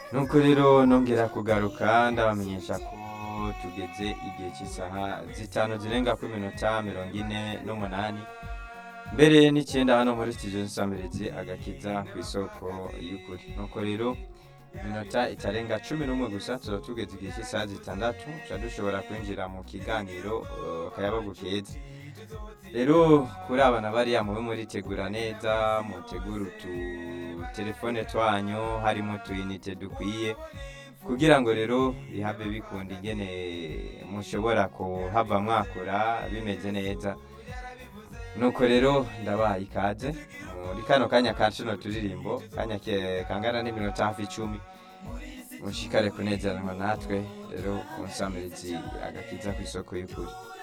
nuko rero nongera kugaruka ndabamenyesha ko tugeze igihe cy'isaha zitanu zirenga ku minota mirongo ine n'umunani mbere n'icyenda hano muri studio nsamirizi agakiza ku isoko y'ukuri nuko rero minota itarenga cumi n'umwe gusa tuba tugeze igihe cy'isaha zitandatu tuba dushobora kwinjira mu kiganiro uh, kayabagu keza rero kuri abana bariya mube muritegura neza mutegura utu telefone twanyu harimo utuyinite dukwiye kugira ngo rero bihave bikunda ingene mushobora kuhava mwakura bimeze neza nuko rero ndabaha ikaze muri kano kanya ka kino turirimbo kanya ke- kangana n'iminota hafi icumi mushikare kunezeranwa natwe rero ku nsamirizi agakiza ku isoko y'ukuri